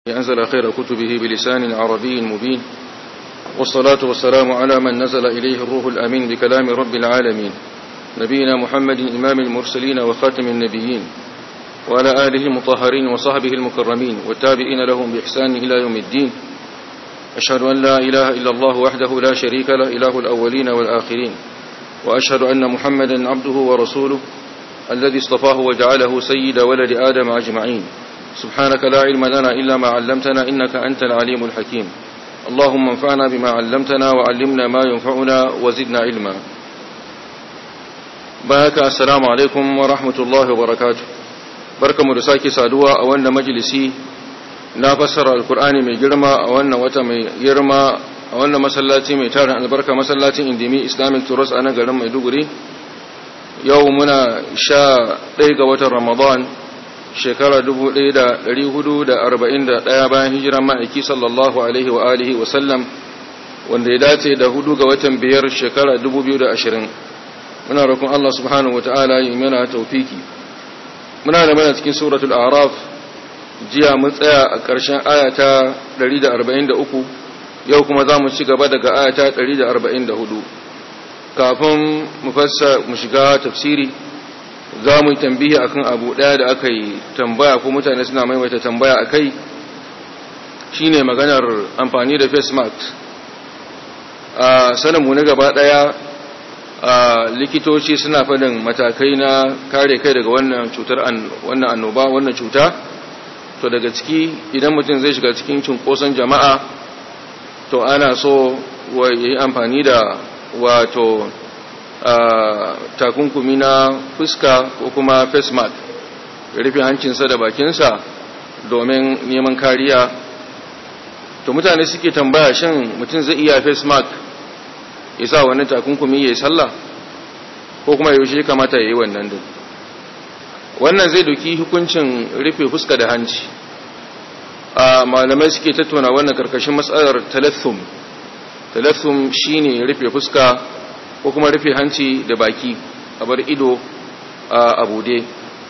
أنزل خير كتبه بلسان عربي مبين والصلاة والسلام على من نزل إليه الروح الأمين بكلام رب العالمين نبينا محمد إمام المرسلين وخاتم النبيين وعلى آله المطهرين وصحبه المكرمين والتابعين لهم بإحسان إلى يوم الدين أشهد أن لا إله إلا الله وحده لا شريك له إله الأولين والآخرين وأشهد أن محمدا عبده ورسوله الذي اصطفاه وجعله سيد ولد آدم أجمعين سبحانك لا علم لنا إلا ما علمتنا إنك أنت العليم الحكيم اللهم انفعنا بما علمتنا وعلمنا ما ينفعنا وزدنا علما بارك السلام عليكم ورحمة الله وبركاته بركة مرساكي سادوا أولنا مجلسي na fassara alkur'ani mai girma a wannan wata mai girma a wannan masallaci mai tarin albarka masallacin indimi islamic tours a nan garin maiduguri yau muna sha ɗaya ga watan ramadan shekara 1441 bayan hijiran ma'aiki sallallahu alaihi wa alihi wa sallam wanda ya dace da hudu ga watan biyar shekara 2020 muna roƙon Allah subhanahu wa ta'ala yi mana taufiki muna da mana cikin suratul araf jiya mun tsaya a ƙarshen ayata 143 yau kuma za mu ci gaba daga ayata 144 kafin mu fassa mu shiga tafsiri za mu yi tambihi akan abu ɗaya da aka yi tambaya ko mutane suna maimaita tambaya a kai shi ne maganar amfani da face mask a saninmu na gaba ɗaya likitoci suna faɗin matakai na kare kai daga wannan cutar wannan annoba wannan cuta to daga ciki idan mutum zai shiga cikin cunkoson jama'a to ana so wa yi amfani da wato takunkumi na fuska ko kuma face mask rufe hancinsa da bakinsa domin neman kariya to mutane suke tambaya shin mutum zai iya face mask ya sa wannan takunkumi ya yi sallah ko kuma yaushe kamata ya yi wannan din wannan zai doki hukuncin rufe fuska da hanci a malamai suke tattauna wannan karkashin matsalar talathum talathum shine rufe fuska ko kuma rufe hanci da baki a bar ido a bude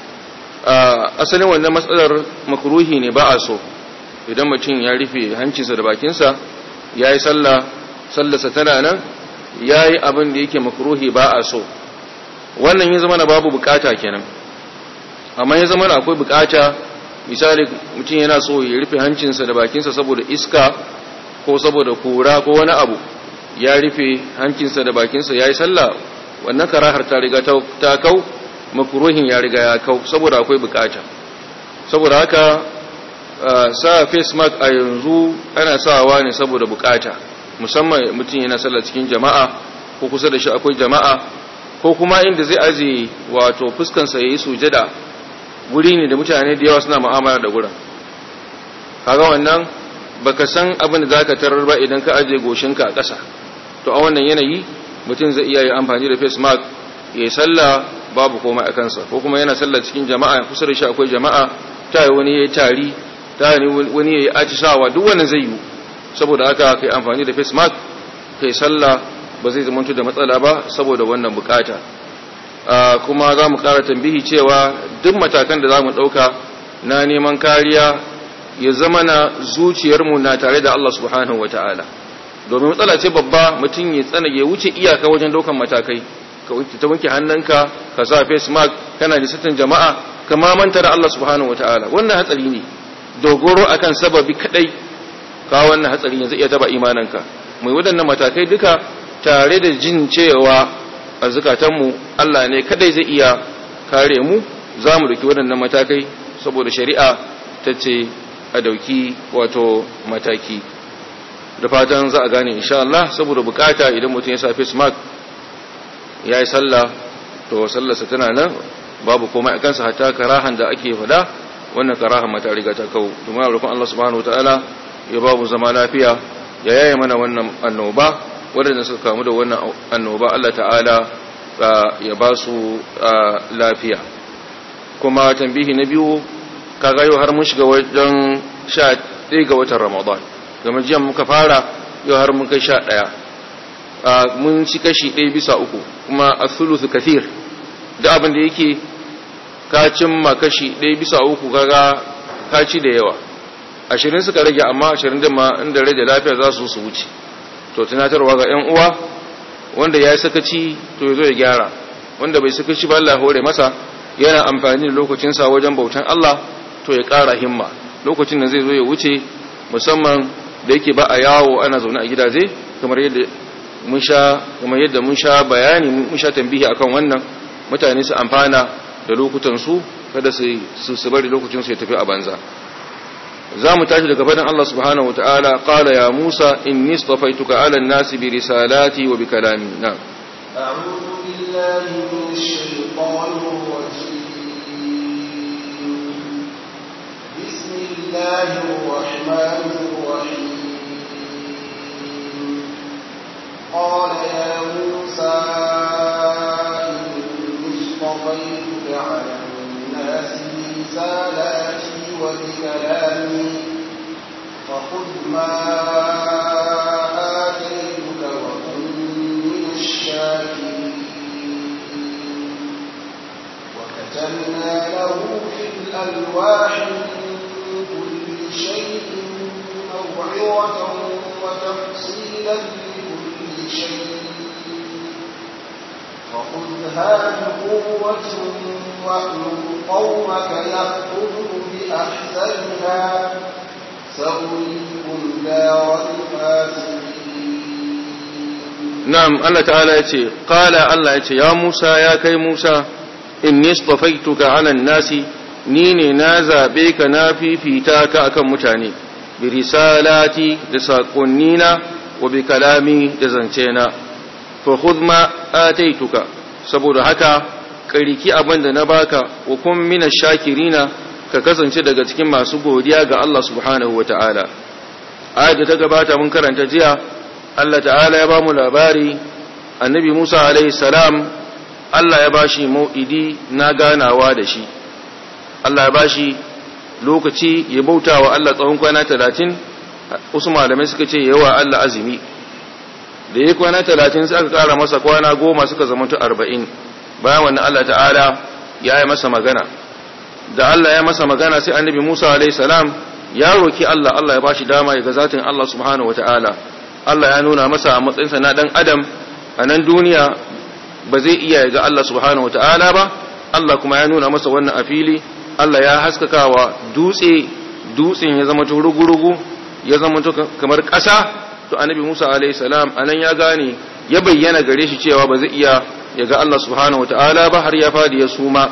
asalin wannan matsalar makruhi ne ba a so idan mutum ya rufe hancinsa da bakinsa ya yi sallah sallarsa tana nan ya yi abin da yake makruhi ba a so wannan ya zama na babu bukata kenan amma ya zama akwai bukata misali mutum yana so ya rufe hancinsa da bakinsa saboda iska ko saboda kura ko wani abu ya rufe hancinsa da bakinsa ya yi sallah wannan karahar ta riga ta kau makuruhin ya riga ya kau saboda akwai bukata saboda haka sa face mask a yanzu ana sawa ne saboda bukata musamman mutum yana sallah cikin jama'a ko kusa da shi akwai jama'a ko kuma inda zai aje wato fuskansa ya yi sujada guri ne da mutane da yawa suna mu'amala da gurin kaga wannan baka san abin da zaka tarar ba idan ka aje goshinka a ƙasa to a wannan yanayi mutum zai iya yi amfani da face mask ya yi sallah babu komai a kansa ko kuma yana sallah cikin jama'a kusa da shi akwai jama'a ta yi wani ya yi tari ta yi wani ya yi atishawa duk wannan zai yi saboda haka kai amfani da face mask kai sallah ba zai zama da matsala ba saboda wannan bukata kuma za mu ƙara tambihi cewa duk matakan da za mu ɗauka na neman kariya ya zama na zuciyarmu na tare da Allah subhanahu wa ta'ala domin matsala ce babba mutum ya tsana ya wuce iyaka wajen ɗaukan matakai ka ta wanke hannunka ka sa face mask kana nisatan jama'a ka manta da Allah subhanahu wa ta'ala wannan hatsari ne dogoro akan sababi kadai ka wannan hatsari yanzu iya taba imananka mai waɗannan matakai duka tare da jin cewa a zukatanmu Allah ne kadai zai iya kare mu za mu dauki waɗannan matakai saboda shari'a ta ce a dauki wato mataki da fatan za a gane insha Allah saboda bukata idan mutum ya sa face mask ya yi sallah to sallarsa tana nan babu komai a kansa hatta karahan da ake fada wannan karahan mata riga ta kawo domin roƙon Allah subhanahu wataala ya babu zama lafiya ya yaye mana wannan annoba waɗanda suka kamu da wannan annoba Allah ta'ala ya ba su lafiya kuma tambihi na biyu kaga yau har mun shiga wajen sha ɗaya ga watan ramadan game jiya muka fara yau har mun kai sha ɗaya mun ci kashi ɗaya bisa uku kuma a thuluthu kathir da abin da yake ka cimma kashi ɗaya bisa uku kaga ka ci da yawa ashirin suka rage amma ashirin din ma inda rage lafiya za su su wuce to tunatarwa ga yan uwa wanda ya yi sakaci to ya zo ya gyara wanda bai sakaci ba Allah hore masa yana amfani da lokacinsa wajen bautan Allah to ya ƙara himma lokacin da zai zo ya wuce musamman da yake ba a yawo ana zaune a gidaje kamar yadda mun sha kamar yadda mun sha bayani mun sha tambihi akan wannan mutane su amfana da lokutan su kada su su bari lokacin su ya tafi a banza za mu tashi daga fadin Allah subhanahu wa ta'ala qala ya Musa inni istafaituka 'ala an-nasi bi risalati wa bi kalami na a'udhu billahi minash shaitanir rajim bismillahir rahmanir rahim قال يا موسى إني اصطفيتك على الناس برسالاتي وبكلامي فخذ ما آتيتك وكن من الشاكرين وكتبنا له في الألواح من كل شيء موعظة وتفصيلا لكل شيء فخذها بقوة وأمر قومك يأخذوا بأحسنها سأريكم دار الفاسقين نعم الله تعالى يتي قال الله يتي يا موسى يا كي موسى إني اصطفيتك على الناس نيني نازا بيك نافي في تاك أكم متاني برسالاتي لساقنينا وبكلامي لزنتينا فخذ ما آتيتك saboda haka kariki abin da na baka wa kun mina shakirina ka kasance daga cikin masu godiya ga Allah subhanahu wa ta'ala ayat da ta gabata mun karanta jiya Allah ta'ala ya ba mu labari annabi Musa alaihi salam Allah ya bashi mau'idi na ganawa da shi Allah ya bashi lokaci ya bauta wa Allah tsawon kwana talatin wasu malamai suka ce yawa Allah azumi da ya kwana talatin sai aka kara masa kwana goma suka zamanto arba'in bayan wannan Allah ta'ala ya yi masa magana da Allah ya masa magana sai annabi Musa alaihi salam ya roki Allah Allah ya bashi dama ya ga zatin Allah subhanahu wata'ala Allah ya nuna masa a matsayinsa na dan adam a nan duniya ba zai iya ga Allah subhanahu wata'ala ba Allah kuma ya nuna masa wannan a fili Allah ya haskakawa dutse dutsen ya zama rugu-rugu ya zama kamar ƙasa to annabi Musa alaihi salam anan ya gane ya bayyana gare shi cewa ba zai iya ya ga Allah subhanahu wataala ba har ya fadi ya suma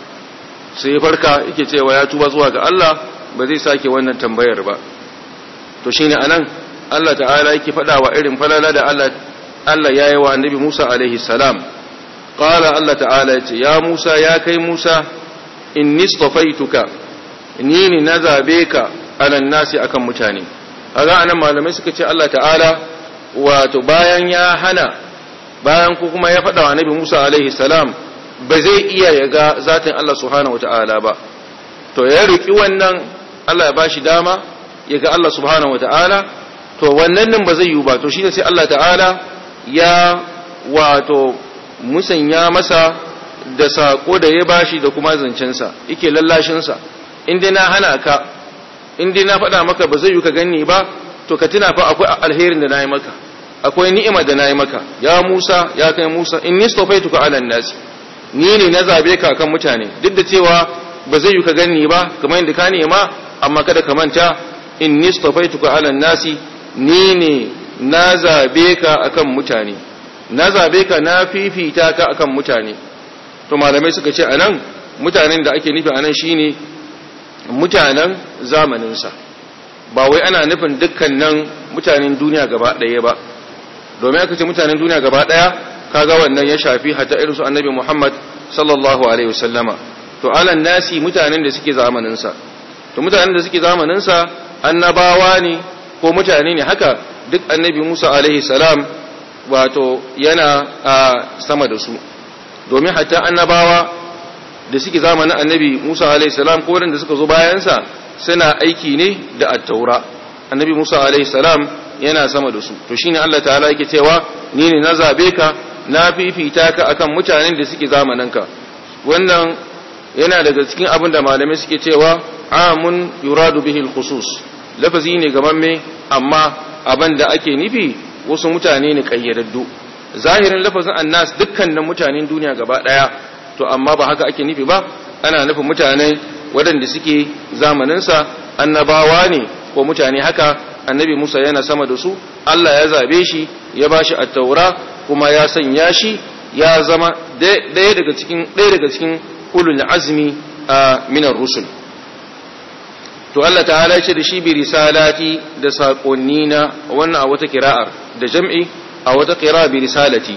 sai farka yake cewa ya tuba zuwa ga Allah ba zai sake wannan tambayar ba to shine anan Allah ta'ala yake faɗa wa irin falala da Allah Allah ya yi wa annabi Musa alaihi salam qala Allah ta'ala yace ya Musa ya kai Musa inni istafaituka ni ne na zabe ka alan nasi akan mutane kaga anan malamai suka ce Allah ta'ala wato bayan ya hana bayan ko kuma ya faɗa wa Nabi Musa alaihi salam ba zai iya ya ga zatin Allah subhanahu wata'ala ba to ya riki wannan Allah ya bashi dama ya ga Allah subhanahu wata'ala to wannan nan ba zai yi ba to shine sai Allah ta'ala ya wato musanya masa da sako da ya bashi da kuma zancensa yake lallashinsa in dai na hana ka in dai na faɗa maka ba zai yi ka ganni ba to ka tuna fa akwai alherin da nayi maka akwai ni'ima da nayi maka ya Musa ya kai Musa inni stafaituka ala nasi ni ne na zabe ka kan mutane duk da cewa ba zai yi ka ganni ba kamar yadda ka nema amma kada ka manta inni stafaituka ala nasi ni ne na zabe ka akan mutane na zabe ka na fifita ka akan mutane to malamai suka ce anan mutanen da ake nufi anan shine mutanen zamaninsa ba wai ana nufin dukkanin mutanen duniya gaba ɗaya ba domin aka ce mutanen duniya gaba ɗaya kaga wannan ya shafi hatta irin su annabi Muhammad sallallahu alaihi wasallama to alan nasi mutanen da suke zamaninsa to mutanen da suke zamaninsa annabawa ne ko mutane ne haka duk annabi Musa alaihi salam wato yana a sama da su domin hatta annabawa da suke zamanin annabi Musa alaihissalam ko da suka zo bayansa suna aiki ne da attaura annabi Musa alaihissalam yana sama da su to shine Allah ta'ala yake cewa ni ne na zabe ka na fifita ka akan mutanen da suke zamaninka wannan yana daga cikin abin da malamai suke cewa amun yuradu bihi al-khusus lafazi ne gamamme amma abin da ake nufi wasu mutane ne kayyadaddu zahirin lafazin annas dukkanin mutanen duniya gaba daya to amma ba haka ake nufi ba ana nufin mutane waɗanda suke zamaninsa annabawa ne ko mutane haka annabi Musa yana sama da su Allah ya zabe shi ya bashi at-taura kuma ya sanya shi ya zama ɗaya daga cikin ɗaya daga cikin ulul azmi a minar rusul to Allah ta'ala ce da shi bi risalati da saƙonni na wannan a wata kira'ar da jam'i a wata kira'a bi risalati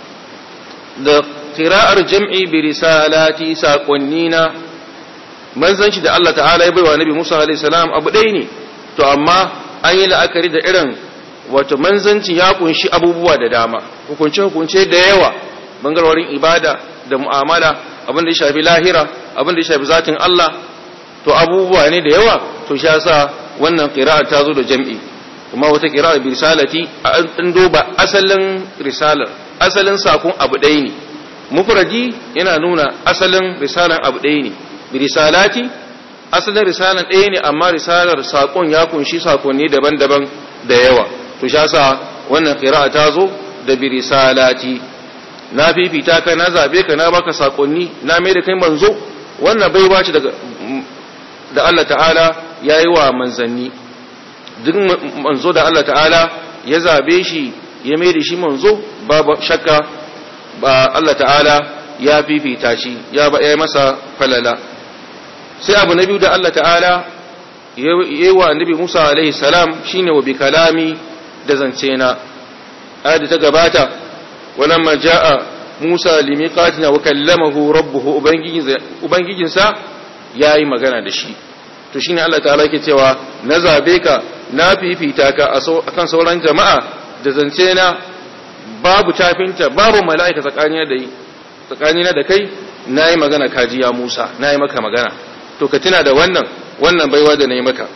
da kira'ar jam'i bi risalati saƙonni na manzanci da Allah ta'ala ya baiwa nabi Musa alaihi salam abu ɗaya ne to amma an yi la'akari da irin wato manzancin ya kunshi abubuwa da dama hukunce hukunce da yawa bangarorin ibada da mu'amala abin da ya shafi lahira abin da ya shafi zatin Allah to abubuwa ne da yawa to shi yasa wannan qira'a ta zo da jam'i kuma wata qira'a bi risalati an duba asalin risalar asalin sakon abu ɗaya ne mufradi yana nuna asalin risalar abu ɗaya ne bi risalati asalin risalar ɗaya ne amma risalar sakon ya kunshi sakonni daban-daban da yawa to shi yasa wannan qira'a ta zo da bi risalati na fifita ka na zabe ka na baka sakonni na mai da kai manzo wannan baiwa ce daga da Allah ta'ala ya yi wa manzanni duk manzo da Allah ta'ala ya zabe shi ya mai da shi manzo babu shakka ba Allah ta'ala ya fifita shi ya ba ya masa falala sai abu na biyu da Allah ta'ala ya yi wa annabi Musa alaihi salam shine wa bi kalami da zance na ayat ta gabata walamma jaa Musa limiqatina wa kallamahu rabbuhu ubangijinsa yayi magana da shi to shine Allah ta'ala yake cewa na zabe ka na fifita ka akan sauran jama'a da zance na babu tafinta babu mala'ika tsakanina da tsakanina da kai nayi magana kaji ya Musa nayi maka magana to ka tuna da wannan wannan baiwa da nayi maka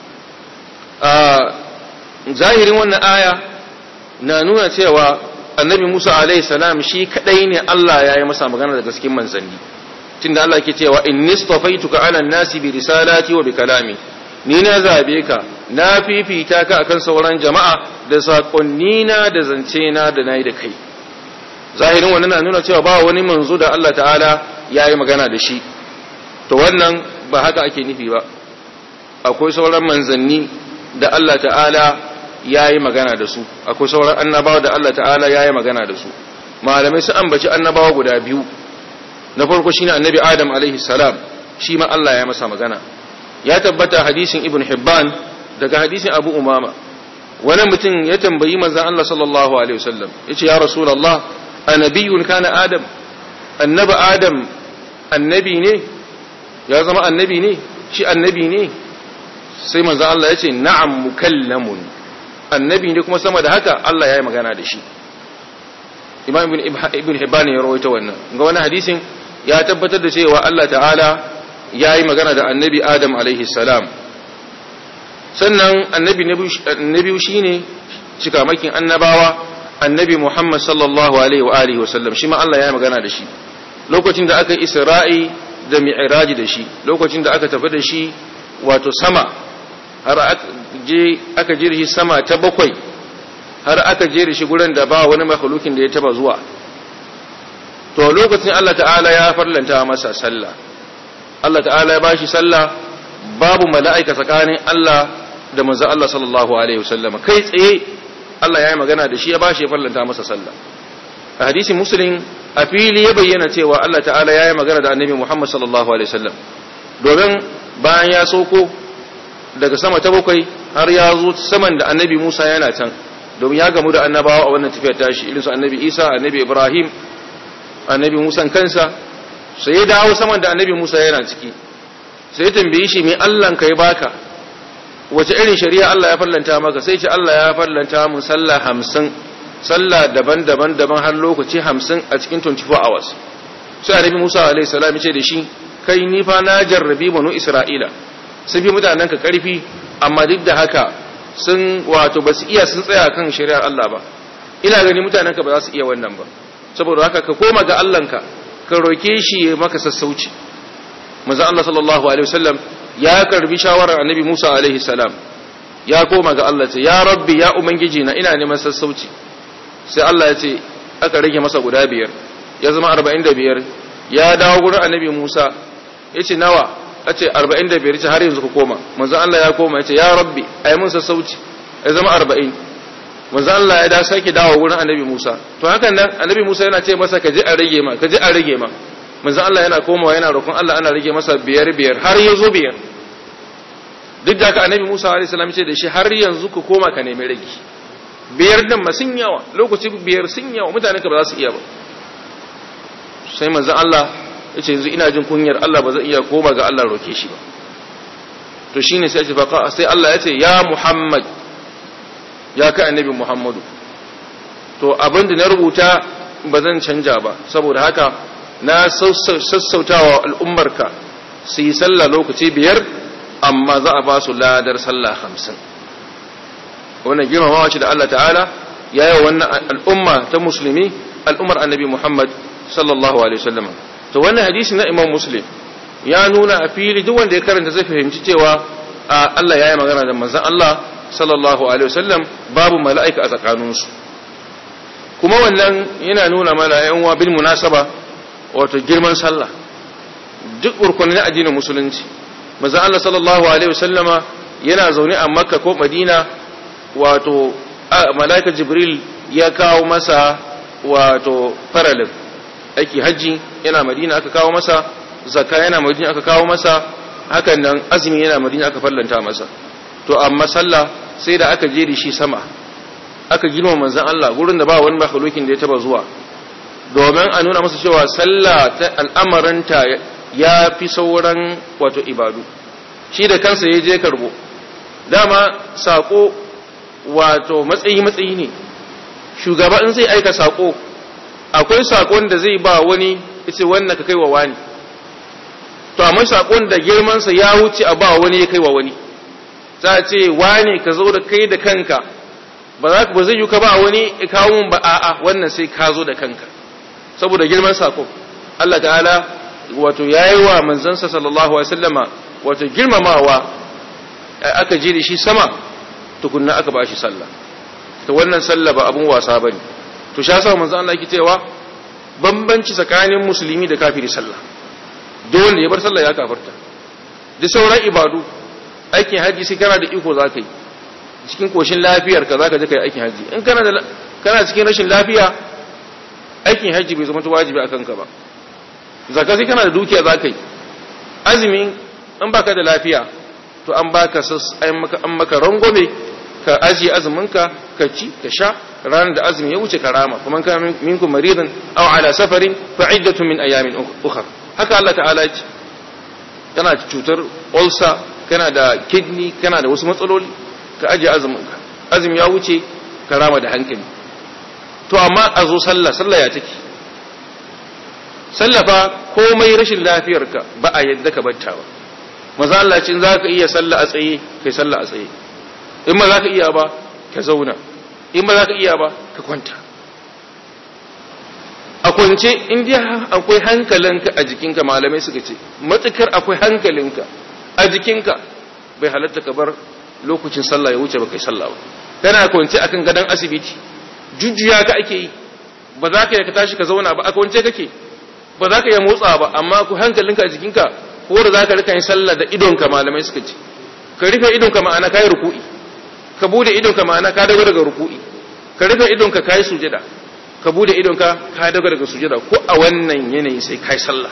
a zahirin wannan aya na nuna cewa annabi Musa alaihi salam shi kadai ne Allah ya yi masa magana daga cikin manzanni tunda Allah ke cewa inni stafaituka ala nasi bi risalati wa bi kalami ni na zabe ka na fifita ka akan sauran jama'a da sakonni na da zance na da nayi da kai zahirin wannan na nuna cewa ba wani manzo da Allah ta'ala ya yi magana da shi to wannan ba haka ake nufi ba akwai sauran manzanni da Allah ta'ala ya yi magana da su akwai sauran annabawa da Allah ta'ala ya yi magana da su malamai su ambaci annabawa guda biyu na farko shine annabi adam alaihi salam shi ma Allah ya masa magana ya tabbata hadisin ibn hibban daga hadisin abu umama wani mutum ya tambayi manzon Allah sallallahu alaihi wasallam yace ya rasulullah annabiyyun kana adam annabi adam annabi ne ya zama annabi ne shi annabi ne sai manzon Allah yace na'am mukallamun annabi ne kuma sama da haka Allah ya yi magana da shi imam ibn hibban ya rawaita wannan ga wani hadisin ya tabbatar da cewa Allah ta'ala ya yi magana da annabi adam alaihi salam sannan annabi na biyu shine cikamakin annabawa annabi muhammad sallallahu alaihi wa alihi wa sallam shi ma Allah ya yi magana da shi lokacin da aka isra'i da mi'raji da shi lokacin da aka tafi da shi wato sama har aka je shi sama ta bakwai har aka je shi gurin da ba wani makhlukin da ya taba zuwa to lokacin Allah ta'ala ya farlanta masa sallah Allah ta'ala ya bashi sallah babu mala'ika tsakanin Allah da manzo Allah sallallahu alaihi wasallam kai tsaye Allah ya yi magana da shi ya bashi ya farlanta masa sallah a hadisin muslim a fili ya bayyana cewa Allah ta'ala ya yi magana da annabi Muhammad sallallahu alaihi wasallam domin bayan ya sauko daga sama ta bakwai har ya zo saman da annabi Musa yana can domin ya gamu da annabawa a wannan tafiyar tashi irinsu annabi Isa annabi Ibrahim annabi Musa kansa sai ya dawo saman da annabi Musa yana ciki sai ya tambaye shi me Allah ka ya baka wace irin shari'a Allah ya fallanta maka sai ce Allah ya fallanta mun sallah hamsin sallah daban-daban daban har lokaci hamsin a cikin 24 hours sai annabi Musa alaihi salam ya ce da shi kai ni fa na jarrabi banu Isra'ila sun fi mutanen ka karfi amma duk da haka sun wato ba su iya sun tsaya kan shari'ar Allah ba ina gani mutanen ka ba za su iya wannan ba saboda haka ka koma ga Allahnka ka roke shi ya maka sassauci manzo Allah sallallahu alaihi wasallam ya karbi shawarar annabi Musa alaihi salam ya koma ga Allah ce ya rabbi ya ubangiji na ina neman sassauci sai Allah ya ce aka rage masa guda biyar ya zama arba'in da biyar ya dawo gurin annabi Musa ya ce nawa a ce arba'in da biyar ce har yanzu ku koma manzan Allah ya koma ya ce ya rabbi a yi mun sassauci ya zama arba'in manzan Allah ya da sake dawo gurin annabi Musa to hakan nan annabi Musa yana ce masa ka je a rage ma ka je a rage ma manzan Allah yana komawa yana roƙon Allah ana rage masa biyar biyar har ya zo biyar duk da haka annabi Musa alaihi salam ce da shi har yanzu ku koma ka nemi rage biyar din ma sun yawa lokaci biyar sun yawa mutane ka ba za su iya ba sai manzon Allah ya ce yanzu ina jin kunyar Allah ba zai iya koma ga Allah roke shi ba to shine sai ce faqa sai Allah ya ce ya Muhammad ya kai annabi Muhammadu to abin da na rubuta ba zan canja ba saboda haka na sassautawa al'ummarka su yi sallah lokaci biyar amma za a ba su ladar sallah hamsin wannan girmamawa ce da Allah ta'ala ya yi wannan al'umma ta musulmi al'ummar annabi Muhammad sallallahu alaihi wasallam to wannan hadisi na imam muslim ya nuna a fili duk wanda ya karanta zai fahimci cewa Allah ya yi magana da manzon Allah sallallahu alaihi wasallam babu mala'ika a tsakaninsu kuma wannan yana nuna mana yan uwa bil munasaba wato girman sallah duk urkunin addinin musulunci manzon Allah sallallahu alaihi wasallama yana zaune a makka ko madina wato mala'ika jibril ya kawo masa wato faralin aiki hajji yana madina aka kawo masa zakka yana madina aka kawo masa hakan nan azumi yana madina aka fallanta masa to amma sallah sai da aka je da shi sama aka girma manzon Allah gurin da ba wani makhlukin da ya taba zuwa domin a nuna masa cewa sallah ta al'amaranta ya fi sauran wato ibadu shi da kansa ya je karbo dama sako wato matsayi matsayi ne shugaba in zai aika sako akwai sakon da zai ba wani ita wannan ka kai wa wani to amma sakon da girmansa ya wuce a ba wani ya kai wa wani za a ce wani ka zo da kai da kanka ba za ba zai yi ka ba wani ya kawo mun ba a'a wannan sai ka zo da kanka saboda girman sako Allah ta'ala wato yayi wa manzansa sallallahu alaihi wasallama wato girmamawa aka je da shi sama tukunna aka ba shi sallah to wannan sallah ba abun wasa bane to sha sa manzo Allah yake cewa bambanci tsakanin musulmi da kafiri sallah dole ya bar sallah ya kafarta da sauran ibadu aikin haji sai kana da iko zaka yi cikin koshin lafiyar ka zaka je kai aikin haji in kana da kana cikin rashin lafiya aikin haji bai zama wajibi akan ka ba zakka sai kana da dukiya zaka yi azumi in baka da lafiya to an baka an maka an maka rangwame ka ajiye azuminka ka ci ka sha ranar da azumi ya wuce karama kuma kan minkum maridan aw ala safarin fa iddatun min ayamin ukhra haka Allah ta'ala ce kana cutar ulcer kana da kidney kana da wasu matsaloli ka ajiye azuminka azumi ya wuce karama da hankali to amma a zo sallah sallah ya take sallafa komai rashin lafiyarka ba a yadda ka batta ba maza Allah cin za ka iya sallah a tsaye kai sallah a tsaye in ba za ka iya ba ka zauna in ba za ka iya ba ka kwanta a kwance in dai akwai hankalinka a jikinka malamai suka ce matukar akwai hankalinka a jikinka bai halatta ka bar lokacin sallah ya wuce ba kai sallah ba kana kwance akan gadon asibiti jujjuya ka ake yi ba za ka yi ka tashi ka zauna ba a kwance kake ba za ka yi motsa ba amma ku hankalinka a jikinka ko da za ka rika yin sallah da idonka malamai suka ce ka rufe idonka ma'ana ka yi ruku'i ka bude idonka ma'ana ka dago daga ruku'i ka rufe idonka ka yi sujada ka bude idonka ka dago daga sujada ko a wannan yanayi sai ka yi sallah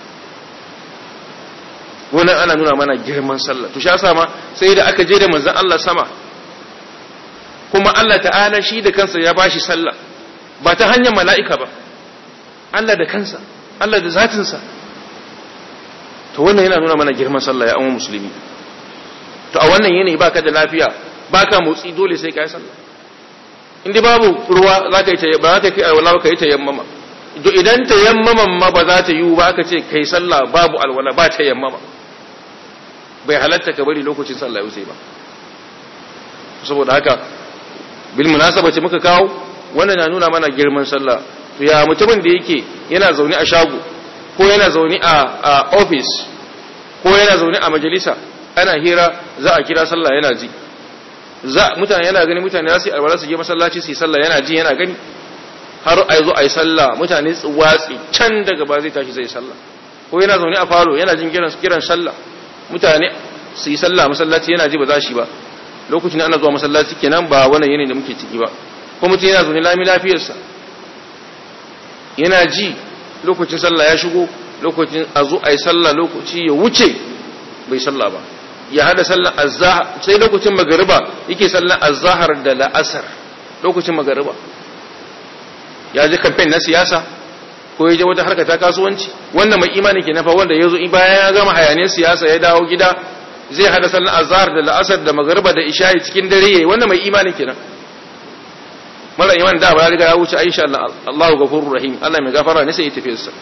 wannan ana nuna mana girman sallah to sha sama sai da aka je da manzon Allah sama kuma Allah ta'ala shi da kansa ya bashi sallah ba ta hanyar mala'ika ba Allah da kansa Allah da zatinsa to wannan yana nuna mana girman sallah ya amma musulmi to a wannan yanayi baka da lafiya baka motsi dole sai ka yi sallah inda babu ruwa za ka yi ba za ka yi alwala ka yi tayammama to idan tayammaman ma ba za ta yi ba aka ce kai sallah babu alwala ba tayammama bai halatta ka bari lokacin sallah yau sai ba saboda haka bil munasaba ce muka kawo wannan na nuna mana girman sallah to ya mutumin da yake yana zaune a shago ko yana zaune a office ko yana zaune a majalisa ana hira za a kira sallah yana ji za mutane yana gani mutane za su yi alwala su je masallaci su yi sallah yana ji yana gani har a zo a yi sallah mutane su watsi can daga ba zai tashi zai sallah ko yana zaune a falo yana jin kiran kiran sallah mutane su yi sallah masallaci yana ji ba za shi ba lokacin ana zuwa masallaci kenan ba wannan yanayin da muke ciki ba ko mutum yana zaune lami lafiyarsa yana ji lokacin sallah ya shigo lokacin a zo a yi sallah lokaci ya wuce bai sallah ba ya hada sallar azhar sai lokacin magariba yake sallar azhar da la'asar lokacin magariba ya ji campaign na siyasa ko ya je wata harka ta kasuwanci wannan mai imani ke nafa wanda ya zo bayan ya gama hayaniyar siyasa ya dawo gida zai hada sallar azhar da la'asar da magariba da isha'i cikin dare yayi wannan mai imani kenan mara iman da ba ya riga ya wuce aisha Allah Allahu ghafurur rahim Allah mai gafara ne sai ya tafi sa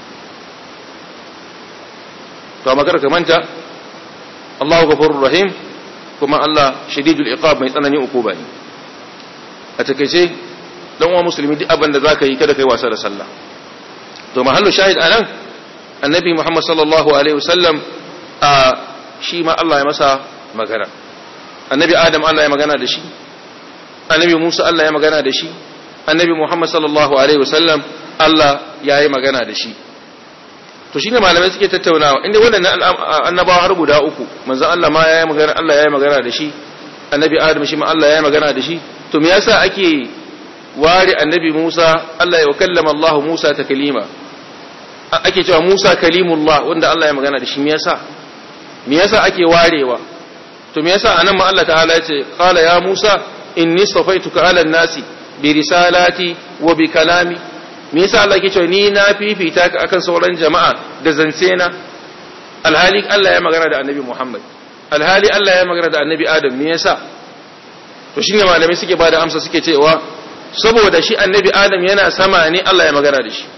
to amma kar ka manta Allahu ghafurur rahim kuma Allah shadidul iqab mai tsananin ukuba ne a takeice dan uwa musulmi duk abin da zaka yi kada kai wasa da sallah to mahallu shahid anan annabi Muhammad sallallahu alaihi wasallam a shi ma Allah ya masa magana annabi Adam Allah ya magana da shi annabi Musa Allah ya magana da shi annabi Muhammad sallallahu alaihi wasallam Allah ya yi magana da shi to shine malamai suke tattaunawa inda waɗannan annabawa har guda uku manzon Allah ma ya yi magana Allah ya yi magana da shi annabi Adam shi ma Allah ya yi magana da shi to me yasa ake ware annabi Musa Allah ya kallama Allah Musa taklima ake cewa Musa kalimullah wanda Allah ya magana da shi me yasa me yasa ake warewa to me yasa anan ma Allah ta'ala ya ce qala ya Musa inni safaituka ala nasi bi risalati wa bi kalami me yasa Allah yake cewa ni na fifita ka akan sauran jama'a da zance na alhali Allah ya magana da annabi Muhammad alhali Allah ya magana da annabi Adam me yasa to shine malamai suke bada amsa suke cewa saboda shi annabi Adam yana sama ne Allah ya magana da shi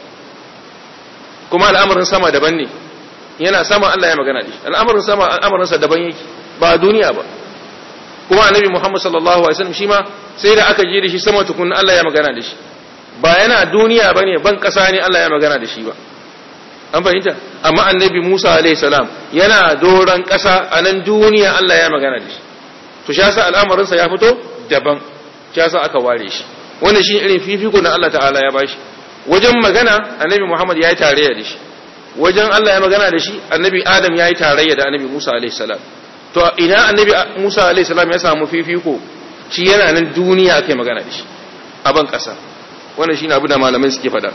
kuma al'amarin sama daban ne yana sama Allah ya magana da shi al'amarin sama al'amarin sa daban yake ba duniya ba kuma annabi Muhammad sallallahu alaihi wasallam shi ma sai da aka je da shi sama tukun Allah ya magana da shi ba yana duniya bane ban kasa ne Allah ya magana da shi ba an fahimta amma annabi Musa alaihi salam yana doran kasa a nan duniya Allah ya magana da shi to shi yasa al'amarin sa ya fito daban shi yasa aka ware shi wannan shi irin fifiko na Allah ta'ala ya bashi wajen magana annabi Muhammad ya yi tarayya da shi wajen Allah ya magana da shi annabi Adam ya yi tarayya da annabi Musa alaihi salam to ina annabi Musa alaihi salam ya samu fifiko shi yana nan duniya kai magana da shi a ban kasa wannan shine abu da malamai suke faɗa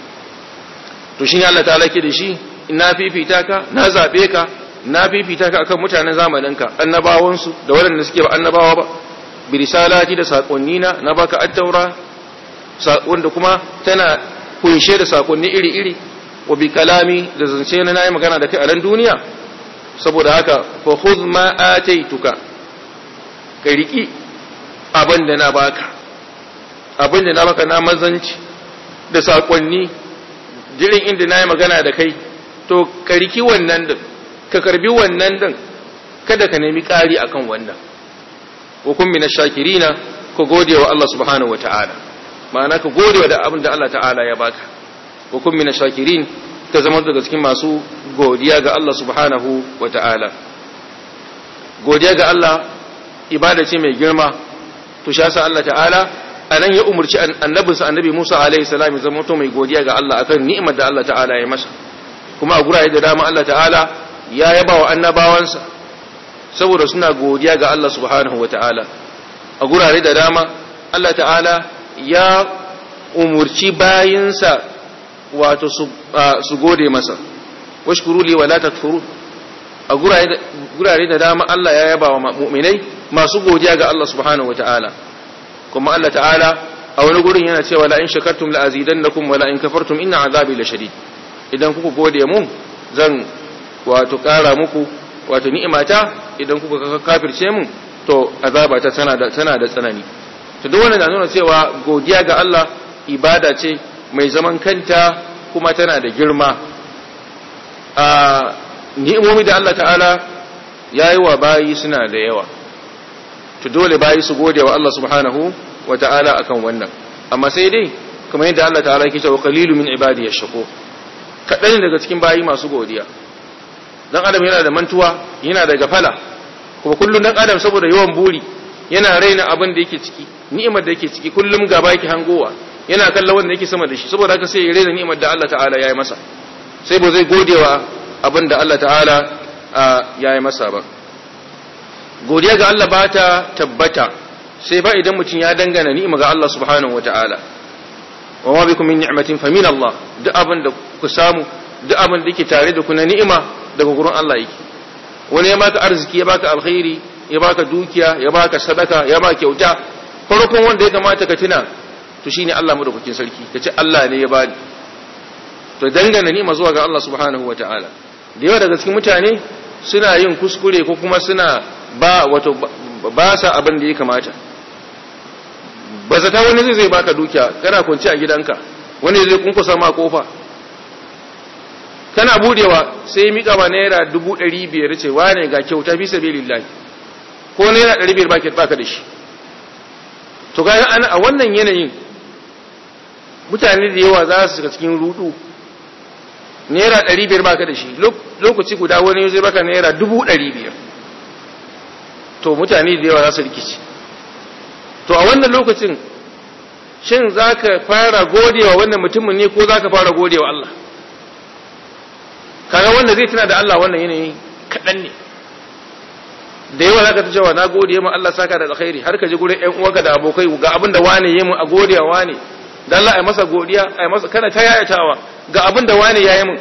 to shine Allah ta'ala ke da shi na fifita ka na zabe ka na fifita ka akan mutanen zamaninka annabawan su da waɗanda suke ba annabawa ba bi risalati da sakonni na na baka at-taura wanda kuma tana kunshe da sakonni iri-iri wa bi kalami da zance na nayi magana da kai a ran duniya saboda haka fa khudh ma ataituka ka riki abin da na baka abin da na baka na mazanci da sakonni jirin inda nayi magana da kai to ka riki wannan din ka karbi wannan din kada ka nemi ƙari akan wannan wa kun min shakirina ka gode wa Allah subhanahu wataala ma'ana ka gode wa da abin da Allah ta'ala ya baka wa kun min shakirin ka zama daga cikin masu godiya ga Allah subhanahu wa ta'ala godiya ga Allah ibada ce mai girma to sha sa Allah ta'ala a nan ya umarci annabinsa annabi Musa alaihi salam ya zama mai godiya ga Allah akan ni'imar da Allah ta'ala ya masa kuma a gurare da dama Allah ta'ala ya yaba wa annabawansa saboda suna godiya ga Allah subhanahu wa ta'ala a gurare da dama Allah ta'ala ya umurci bayinsa wato su gode masa washkuru li wala takfurun a gurare da dama Allah ya yaba wa mu'minai masu godiya ga Allah subhanahu wataala kuma Allah ta'ala a wani gurin yana cewa la in shakartum la azidannakum wa la in kafartum inna azabi la shadid idan kuka gode mun zan wato kara muku wato ni'imata idan kuka kafirce mun to azabata tana da tana da tsanani to duk wannan na nuna cewa godiya ga Allah ibada ce mai zaman kanta kuma tana da girma a ni'imomi da Allah ta'ala ya yi wa bayi suna da yawa to dole bayi su gode wa Allah subhanahu wa ta'ala akan wannan amma sai dai kamar yadda Allah ta'ala yake cewa qalilu min ibadi yashqu kadan daga cikin bayi masu godiya dan adam yana da mantuwa yana da gafala kuma kullun dan adam saboda yawan buri yana raina abin da yake ciki ni'imar da yake ciki kullum gaba yake hangowa yana kallon wanda yake sama da shi saboda haka sai ya raina ni'imar da Allah ta'ala ya yi masa sai ba zai godewa abin da Allah ta'ala ya yi masa ba godiya ga Allah ba ta tabbata sai ba idan mutum ya dangana ni'ima ga Allah subhanahu wa ta'ala wa ma bikum min ni'matin fa min Allah duk abin da ku samu duk abin da yake tare da ku na ni'ima daga gurin Allah yake wani ya baka arziki ya baka alkhairi ya baka dukiya ya baka sadaka ya baka kyauta farkon wanda ya kamata ka tuna to shine Allah madaukakin sarki kace Allah ne ya bani to dangana ni'ima zuwa ga Allah subhanahu wa ta'ala da yawa daga cikin mutane suna yin kuskure ko kuma suna ba wato ba sa abin da ya kamata ba zata wani zai zai baka dukiya kana kwanci a gidanka wani zai kunkusa ma kofa kana budewa sai mika ba naira dubu ɗari biyar ce wane ga kyauta fi sabi lillahi ko naira ɗari biyar baka baka da shi to ga ana a wannan yanayin mutane da yawa za su shiga cikin rudu naira ɗari biyar baka da shi lokaci guda wani zai baka naira dubu ɗari biyar to mutane da yawa za su rikici to a wannan lokacin shin za ka fara godewa wannan mutumin ne ko za ka fara godewa Allah kaga wanda zai tuna da Allah wannan yanayi kaɗan ne da yawa za ka ta cewa na gode ma Allah saka da alkhairi har ka ji gurin ƴan uwanka da abokai ga abin da wane yi mu a godewa wane dan Allah ai masa godiya ai masa kana ta yayatawa ga abin da wane yayi mun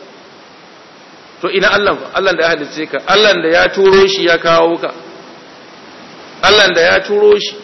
to ina Allah Allah da ya halice ka Allah da ya turo shi ya kawo ka Allah da ya turo shi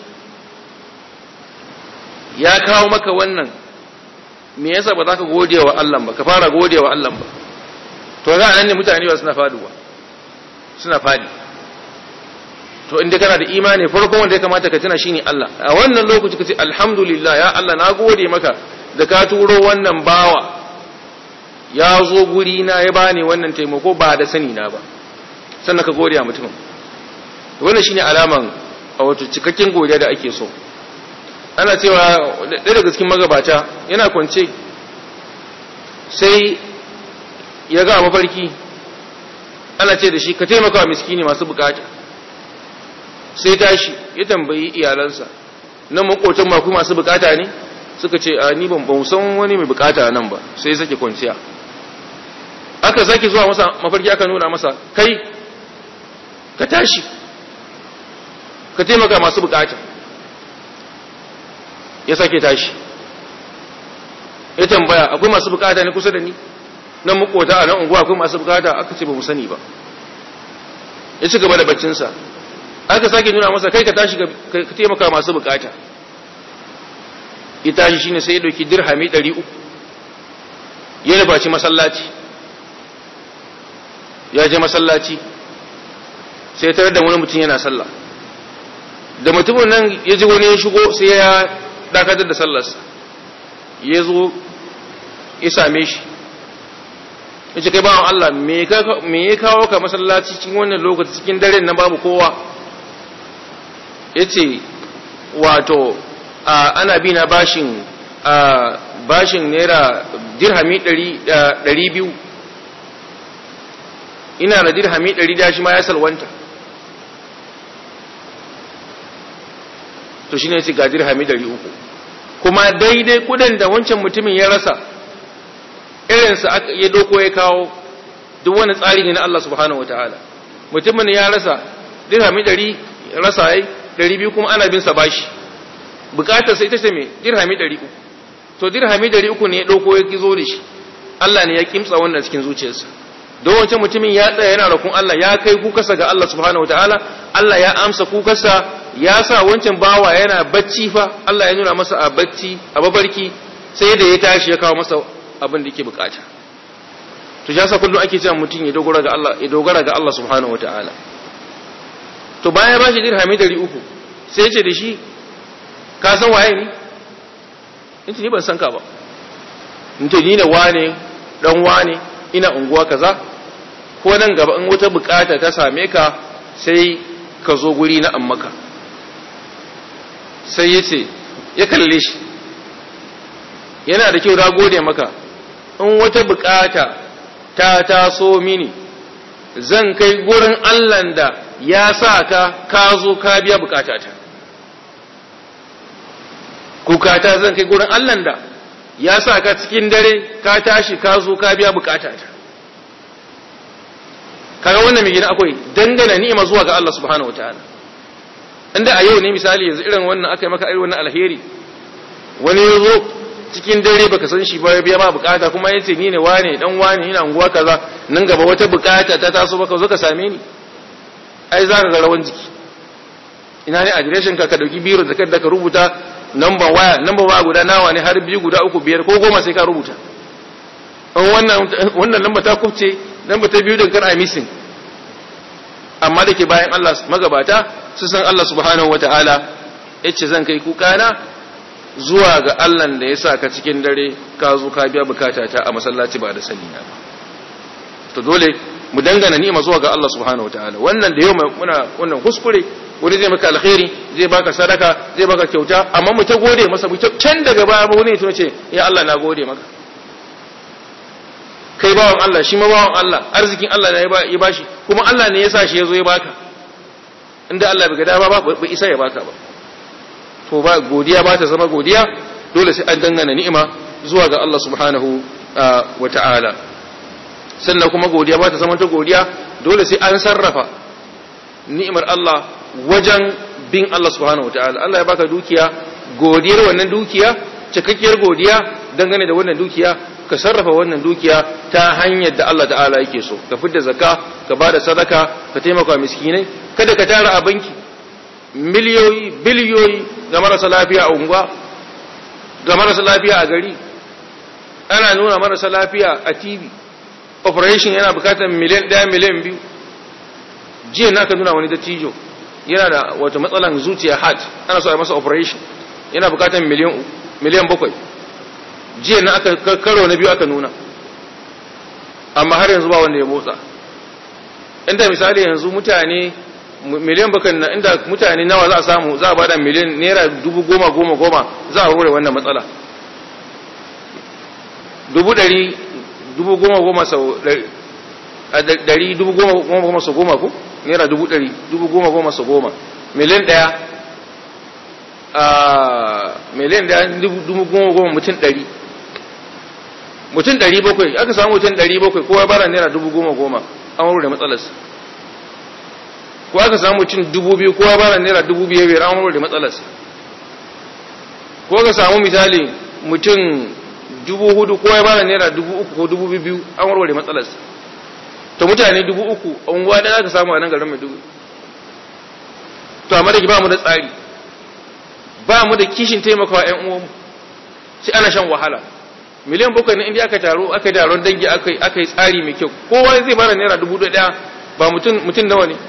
ya kawo maka wannan me yasa ba za ka gode wa Allah ba ka fara gode wa Allah ba to ga nan ne mutane ba suna faduwa suna fadi to inda kana da imani farkon wanda ya kamata ka tuna shine Allah a wannan lokaci ka ce alhamdulillah ya Allah na gode maka da ka turo wannan bawa ya zo guri na ya bani wannan taimako ba da sani na ba sannan ka gode wa mutumin wannan shine alaman a wato cikakken godiya da ake so ana cewa ɗaya daga cikin magabata yana kwance sai ya ga mafarki ana ce da shi ka taimaka wa miskini masu bukata sai tashi ya tambayi iyalansa nan makotan maku masu bukata ne suka ce a ni ban san wani mai bukata nan ba sai sake kwanciya aka sake zuwa masa mafarki aka nuna masa kai ka tashi ka taimaka masu bukata ya sake tashi ya tambaya akwai masu bukata ne kusa da ni nan makota a nan unguwa akwai masu bukata aka ce ba mu sani ba ya ci gaba da baccinsa aka sake nuna masa kai ka tashi ka taimaka masu bukata ya tashi shine sai ya dauki dirhami 300 ya nufaci masallaci ya je masallaci sai ya tarar da wani mutum yana sallah da mutumin nan ya ji wani ya shigo sai ya dakatar da sallarsa ya zo ya same shi ya ce kai bawan Allah me ya kawo ka masallaci cikin wannan lokaci cikin daren nan babu kowa ya ce wato ana bi na bashin bashin naira dirhami ɗari biyu ina da dirhami ɗari da shi ma ya salwanta to shine yace ga dirhami 300 kuma daidai kudin da wancan mutumin ya rasa irin sa ya doko ya kawo duk wani tsari ne na Allah subhanahu wataala mutumin ya rasa dirhami 100 rasa yayi 200 kuma ana bin sa bashi bukatar sai ita ce me dirhami 300 to dirhami 300 ne ya doko ya kizo da shi Allah ne ya kimtsa wannan cikin zuciyarsa don wancan mutumin ya tsaya yana rakun Allah ya kai kukarsa ga Allah subhanahu wataala Allah ya amsa kukarsa ya sa wancan bawa yana bacci fa Allah ya nuna masa a bacci a babarki sai da ya tashi ya kawo masa abin da yake bukata to ya sa kullum ake cewa mutum ya dogara ga Allah ya dogara ga Allah subhanahu wataala to bayan ba shi dirhami 300 sai ya ce da shi ka san waye ni in ni ban san ka ba in to ni ne wane dan wane ina unguwa kaza ko nan gaba in wata bukata ta same ka sai ka zo guri na ammaka sai ya ce ya kalle shi yana da kyau na gode maka in wata bukata ta taso mini zan kai gurin Allahn da ya sa ka ka zo ka biya bukatata kukata zan kai gurin Allah da ya sa ka cikin dare ka tashi ka zo ka biya bukatata kaga wannan mai gina akwai dangana ni'ima zuwa ga Allah subhanahu wataala inda a yau ne misali yanzu irin wannan aka yi maka irin wannan alheri wani ya zo cikin dare baka san shi ba ya biya ma bukata kuma ya ce ni ne wane dan wane ina unguwa kaza nan gaba wata bukata ta taso baka zo ka same ni ai za ka ga rawan jiki ina ne adireshin ka ka dauki biro da ka rubuta number waya number waya guda nawa ne har biyu guda uku biyar ko goma sai ka rubuta an wannan wannan lamba ta kubce lamba ta biyu din kar ai missing amma da ke bayan Allah magabata su san Allah subhanahu wataala yace zan kai kuka na zuwa ga Allah da ya sa ka cikin dare ka zo ka biya bukata ta a masallaci ba da sani na ba to dole mu dangana ni'ima zuwa ga Allah subhanahu wataala wannan da yau muna wannan kuskure wani zai maka alkhairi zai baka sadaka zai baka kyauta amma mu ta gode masa mu can daga baya ba wani ya ce ya Allah na gode maka kai bawan Allah shi ma bawan Allah arzikin Allah ne ya bashi kuma Allah ne ya sa shi ya zo ya baka inda Allah bai ga dama ba bai isa ya baka ba to ba godiya ba ta zama godiya dole sai an dangana ni'ima zuwa ga Allah subhanahu wa ta'ala sannan kuma godiya ba ta zama ta godiya dole sai an sarrafa ni'imar Allah wajen bin Allah subhanahu wa ta'ala Allah ya baka dukiya godiyar wannan dukiya cikakkiyar godiya dangane da wannan dukiya ka sarrafa wannan dukiya ta hanyar da Allah ta'ala yake so ka fidda zakka ka bada sadaka ka taimaka miskinai kada ka tara a banki miliyoyi biliyoyi ga marasa lafiya a unguwa ga marasa lafiya a gari ana nuna marasa lafiya a tv operation yana bukatar miliyan ɗaya miliyan biyu jiya na ka nuna wani dattijo yana da wata matsalan zuciya heart ana so a masa operation yana bukatar miliyan miliyan bakwai jiya na aka karo na biyu aka nuna amma har yanzu ba wanda ya motsa inda misali yanzu mutane miliyan bakan na inda mutane nawa za a samu za a bada miliyan naira dubu goma goma goma za a rore wannan matsala dubu dari dubu goma goma sau dari dubu goma goma goma sau goma ko naira dubu dari dubu goma goma sau goma miliyan daya a miliyan daya dubu goma goma mutum dari mutum dari bakwai aka samu mutum dari bakwai kowa bara naira dubu goma goma an rore matsalarsa ko aka samu mutum dubu biyu kowa bara naira dubu biyar biyar an da matsalarsa ko aka samu misali mutum dubu hudu kowa bara naira dubu uku ko dubu biyu an warware matsalarsa to mutane dubu uku a unguwa ɗaya aka samu a nan garin mai dubu to amma da ki ba mu da tsari ba mu da kishin taimakawa ƴan uwanmu sai ana shan wahala miliyan bakwai na inda aka taro aka yi taron dangi aka yi tsari mai kyau kowa zai bara naira dubu ɗaya ba mutum nawa ne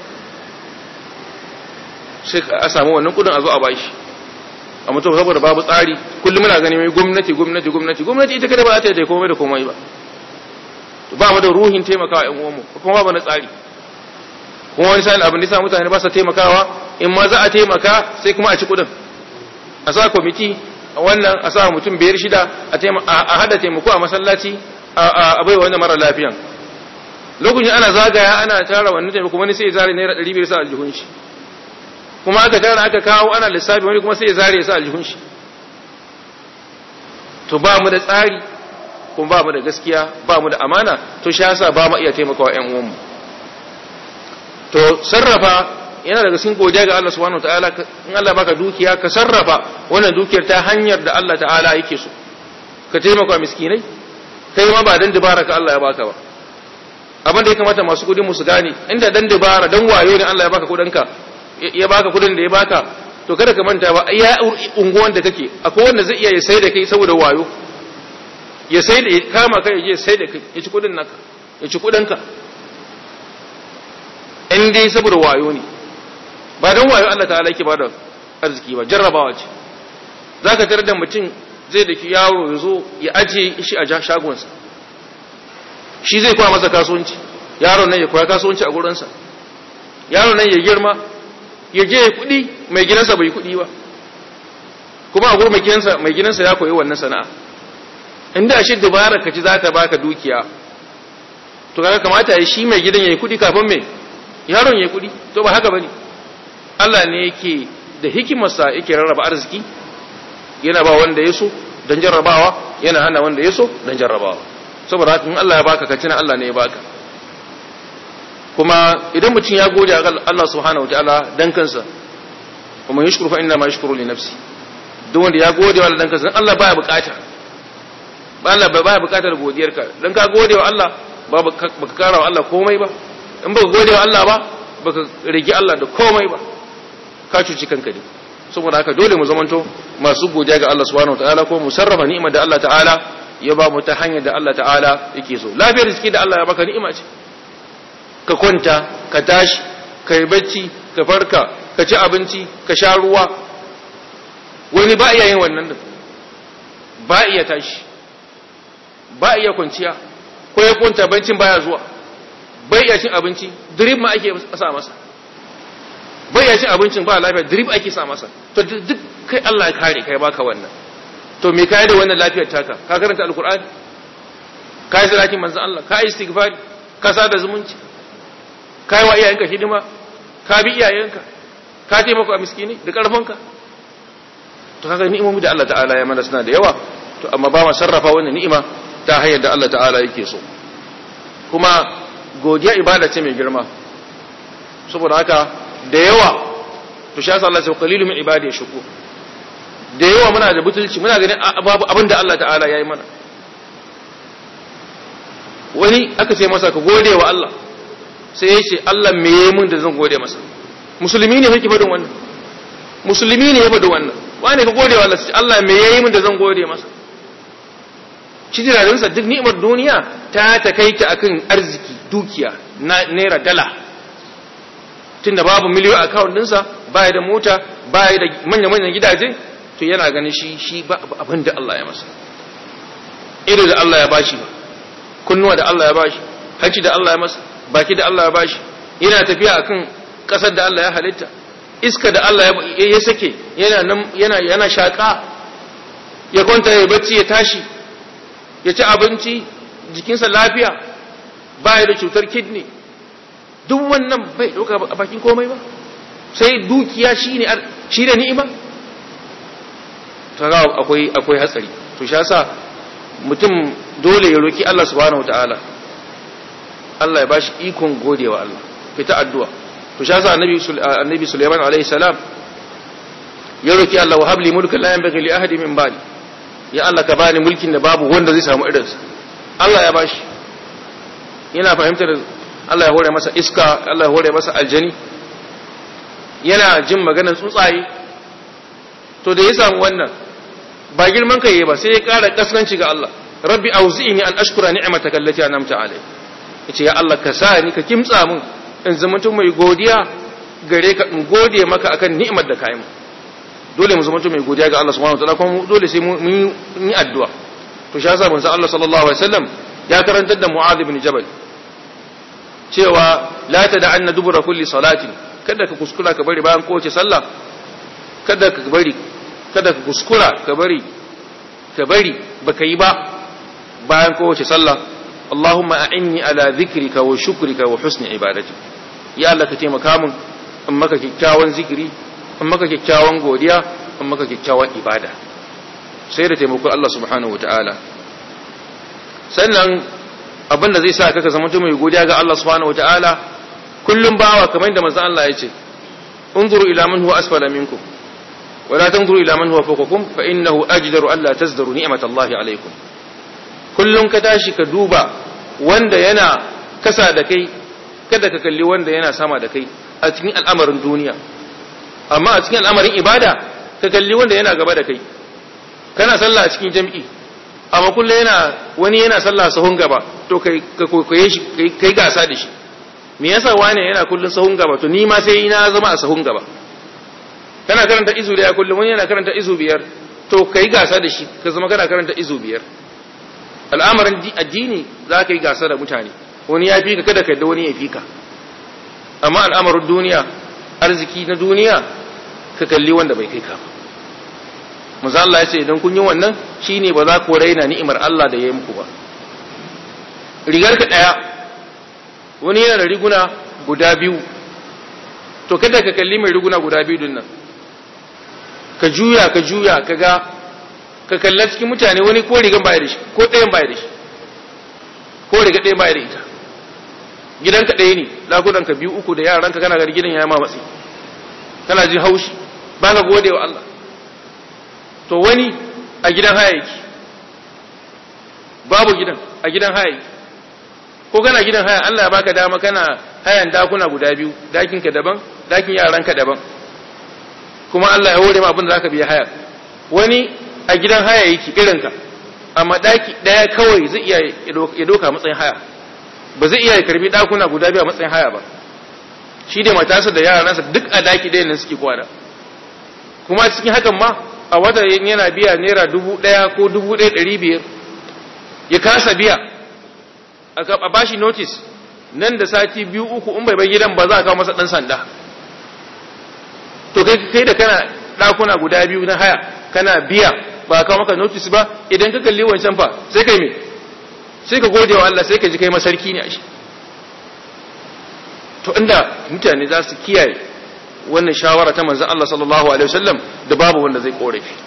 sai a samu wannan kudin a zo a bashi a mutum saboda babu tsari kullum muna gani mai gwamnati gwamnati gwamnati gwamnati ita kada ba za ta yi komai da komai ba ba mu da ruhin taimakawa ƴan uwanmu kuma ba na tsari kuma wani sa'in abin da sa mutane ba sa taimakawa in ma za a taimaka sai kuma a ci kudin a sa kwamiti a wannan a sa mutum biyar shida a hada taimako a masallaci a bai wanda mara lafiyan lokacin ana zagaya ana tara wannan taimako wani sai ya zare naira ɗari biyar sa aljihun shi kuma aka tara aka kawo ana lissafi wani kuma sai ya zare ya sa aljihun shi to ba mu da tsari kuma ba mu da gaskiya ba mu da amana to shi yasa ba mu iya taimakawa ƴan uwanmu to sarrafa yana daga cikin godiya ga Allah subhanahu wataala in Allah baka dukiya ka sarrafa wannan dukiyar ta hanyar da Allah ta'ala yake so ka taimaka miskinai kai ma ba dan dubara ka Allah ya baka ba abin da ya kamata masu kudin su gane inda dan dubara dan wayo ne Allah ya baka kudinka ya baka kudin da ya baka to kada ka manta ba ya unguwan da kake akwai wanda zai iya ya sai da kai saboda wayo ya sai da kama kai ya sai da kai ya ci kudin naka ya ci kudinka in dai saboda wayo ne ba don wayo Allah ta'ala yake bada arziki ba jarrabawa ce zaka tarar da mutum zai daki yaro ya zo ya aje shi a shagonsa shi zai koya masa kasuwanci yaron nan ya koya kasuwanci a gurinsa yaron nan ya girma ya je ya kuɗi mai gidansa bai kuɗi ba kuma a gurin mai gidansa mai gidansa ya koyi wannan sana'a inda shi dubara ka ci za ta baka dukiya to kaga kamata ya shi mai gidan ya yi kuɗi kafin mai yaron ya kudi to ba haka bane Allah ne yake da hikimarsa yake rarraba arziki yana ba wanda ya so don jarrabawa yana hana wanda ya so don jarrabawa saboda haka in Allah ya baka ka tuna Allah ne ya baka kuma idan mutum ya gode ga Allah subhanahu wataala dan kansa kuma yashkuru fa inna ma yashkuru li nafsi duk wanda ya gode wa Allah dan kansa Allah baya bukata ba Allah baya bukatar godiyarka dan ka gode wa Allah ba baka kara wa Allah komai ba in baka gode wa Allah ba baka rigi Allah da komai ba ka cuci kanka ne saboda haka dole mu zamanto masu godiya ga Allah subhanahu wataala ko mu sarrafa ni'imar da Allah ta'ala ya ba mu ta hanyar da Allah ta'ala yake so lafiyar jiki da Allah ya baka ni'ima ce ka kwanta ka tashi ka yi bacci ka farka ka ci abinci ka sha ruwa wani ba iya yin wannan da ba iya tashi ba iya kwanciya ko ya kwanta bancin baya zuwa bai iya cin abinci drip ma ake sa masa bai iya cin abincin ba lafiya drip ake sa masa to duk kai Allah ya kare kai baka wannan to me kai da wannan lafiyar taka ka karanta alqur'ani ka yi salatin manzon Allah ka yi istighfari ka sada zumunci ka yi wa iyayenka hidima ka bi iyayenka ka taimaka a miskini da karfinka to kaga ni'imomi da Allah ta'ala ya mana suna da yawa to amma ba ma sarrafa wannan ni'ima ta hanyar da Allah ta'ala yake so kuma godiya ibada ce mai girma saboda haka da yawa to shi yasa Allah ya ce qalilu min ibadi shukur da yawa muna da butulci muna ganin babu abin da Allah ta'ala ya yi mana wani aka ce masa ka gode wa Allah sai ya ce Allah me yi mun da zan gode masa musulmi ne yake faɗin wannan musulmi ne ya faɗi wannan wani ka gode wa Allah sai Allah me yi mun da zan gode masa shi tunaninsa duk ni'imar duniya ta takaita akan arziki dukiya naira dala tunda babu miliyo account ɗinsa baya da mota baya da manya-manyan gidaje to yana ganin shi shi ba abin da Allah ya masa ido da Allah ya bashi ba kunnuwa da Allah ya bashi hanci da Allah ya masa baki da Allah ya bashi yana tafiya akan kasar da Allah ya halitta iska da Allah ya sake yana yana yana shaka ya kwanta ya bacci ya tashi ya ci abinci jikinsa lafiya baya da cutar kidney duk wannan bai dauka a bakin komai ba sai dukiya shine shine ni'ima kaga akwai akwai hatsari to shi yasa mutum dole ya roki Allah subhanahu wataala Allah ya bashi ikon godewa Allah fita addu'a to shi yasa annabi annabi Sulaiman alaihi salam ya roki Allah wa habli mulkan la yanbaghi li ahadin min ba'di ya Allah ka bani mulkin da babu wanda zai samu irin sa Allah ya bashi yana fahimtar Allah ya hore masa iska Allah ya hore masa aljani yana jin maganar tsuntsaye to da ya samu wannan ba girman kai ba sai ya ƙara kaskanci ga Allah rabbi auzi'ni an ashkura ni'mataka allati an'amta alai yace ya Allah ka sa ni ka kimtsa mun in zama mutum mai godiya gare ka in gode maka akan ni'imar da ka yi mu dole mu zama mutum mai godiya ga Allah subhanahu wataala kuma dole sai mun yi addu'a to shi yasa manzo Allah sallallahu alaihi wasallam ya karantar da Mu'adh ibn Jabal cewa la tad'anna dubura kulli salatin kada ka kuskura ka bari bayan kowace sallah kada ka bari kada ka kuskura ka bari ka bari baka yi ba bayan kowace sallah Allahumma a'inni ala dhikrika wa shukrika wa husni ibadati ya Allah ka taimaka min in maka kyakkyawan zikiri in maka kyakkyawan godiya in maka kyakkyawan ibada sai da taimakon Allah subhanahu wataala sannan abin da zai sa ka zama mutum mai godiya ga Allah subhanahu wataala kullum bawa kamar da manzon Allah ya ce unzuru ila man huwa asfala minkum ولا تنظروا إلى من هو فوقكم فإنه أجدر ألا تزدروا نعمة الله عليكم kullum ka tashi ka duba wanda yana kasa da kai kada ka kalli wanda yana sama da kai a cikin al'amarin duniya amma a cikin al'amarin ibada ka kalli wanda yana gaba da kai kana sallah a cikin jam'i amma kullum yana wani yana sallah sahun gaba to kai ka koye shi kai gasa da shi me yasa wani yana kullum sahun gaba to ni ma sai ina zama a sahun gaba kana karanta izu daya kullum wani yana karanta izu biyar to kai gasa da shi ka zama kana karanta izu biyar al'amarin addini za ka yi gasa da mutane wani ya fi ka kada ka yadda wani ya fi ka amma al'amarin duniya arziki na duniya ka kalli wanda bai kai ka ba maza Allah ya ce idan kun yi wannan shine ba za ku raina ni'imar Allah da ya yi muku ba rigar ka daya wani yana da riguna guda biyu to kada ka kalli mai riguna guda biyu nan ka juya ka juya ka ga ka kalla cikin mutane wani ko rigan baya da shi ko ɗayan baya da shi ko riga ɗayan baya da ita gidanka ɗaya ne lagunanka biyu uku da yaranka kana gari gidan ya ma matsi kana jin haushi ba ka gode wa Allah to wani a gidan haya yake babu gidan a gidan haya yake ko kana gidan haya Allah ya baka dama kana hayan dakuna guda biyu dakinka daban dakin yaranka daban kuma Allah ya hore ma abin da zaka biya haya wani a gidan haya yake irinka amma daki daya kawai zai iya ya doka matsayin haya ba zai iya karbi dakuna guda biyu a matsayin haya ba shi da matarsa da yaransa duk a daki ɗaya nan suke kwana kuma cikin hakan ma a wata yana biya naira dubu ɗaya ko dubu ɗaya ɗari biyar ya kasa biya a bashi notice nan da sati biyu uku in bai bai gidan ba za a kawo masa ɗan sanda to kai kai da kana ɗakuna guda biyu na haya kana biya ba kawo maka notice ba idan ka kalli wancan fa sai kai me sai ka gode wa Allah sai ka ji kai masarki ne a shi to inda mutane za su kiyaye wannan shawara ta manzon Allah sallallahu alaihi wasallam da babu wanda zai korafi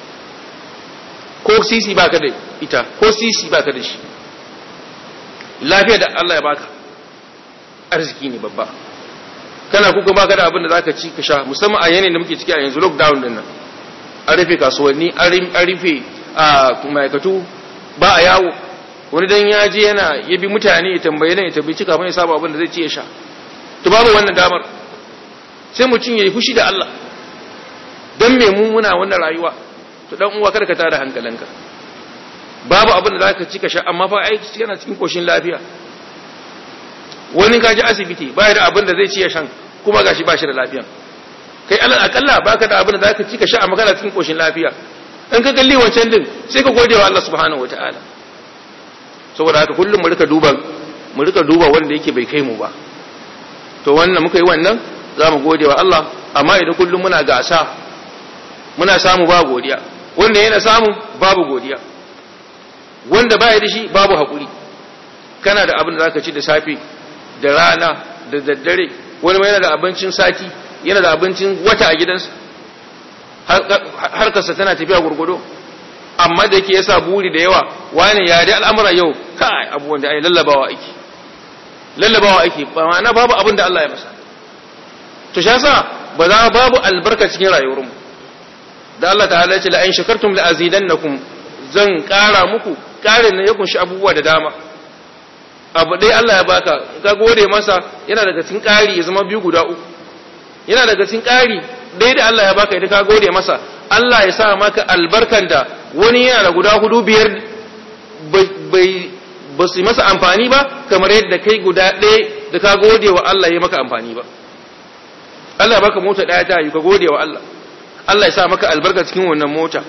ko sisi baka da ita ko sisi baka da shi lafiya da Allah ya baka arziki ne babba kana kuka baka da abin da zaka ci ka sha musamman a yanayin da muke ciki a yanzu lockdown din nan an rufe kasuwanni an rufe a ma'aikatu ba a yawo wani dan ya je yana ya bi mutane ya tambaye nan ya tambayi cika mai saba abin da zai ci ya sha to babu wannan damar sai mutum ya yi fushi da Allah don me mu muna wannan rayuwa to dan uwa kada ka tada hankalinka babu abin da zaka ci ka sha amma fa aiki yana cikin koshin lafiya wani ka ji asibiti baya da abin da zai ci ya shan kuma gashi ba shi da lafiya kai alal akalla baka da abin da zaka ci ka sha amma kana cikin koshin lafiya in ka kalli wancan din sai ka gode wa Allah subhanahu wataala saboda haka kullum mu rika duba mu rika duba wanda yake bai kai mu ba to wannan muka yi wannan za mu gode wa Allah amma idan kullum muna gasa muna samu ba godiya wanda yana samu babu godiya wanda baya da shi babu haƙuri kana da abin da zaka ci da safe da rana da daddare wani yana da abincin sati yana da abincin wata a gidansa harkarsa tana tafiya gurgudo amma da yake yasa buri da yawa wani ya dai al'amura yau kai abubuwan da ai lallabawa ake lallabawa ake ba ma'ana babu abin da Allah ya masa to shi yasa ba za babu albarka cikin rayuwarmu da Allah ta'ala ya ce la in shakartum la azidannakum zan kara muku karin ne ya kunshi abubuwa da dama abu dai Allah ya baka ka gode masa yana daga cikin kari ya zama biyu guda uku yana daga cikin kari dai da Allah ya baka idan ka gode masa Allah ya sa maka albarkan da wani yana da guda hudu biyar bai ba su yi masa amfani ba kamar yadda kai guda ɗaya da ka gode wa Allah ya maka amfani ba Allah ya baka mota ɗaya ta yi ka gode wa Allah Allah ya sa maka albarka cikin wannan mota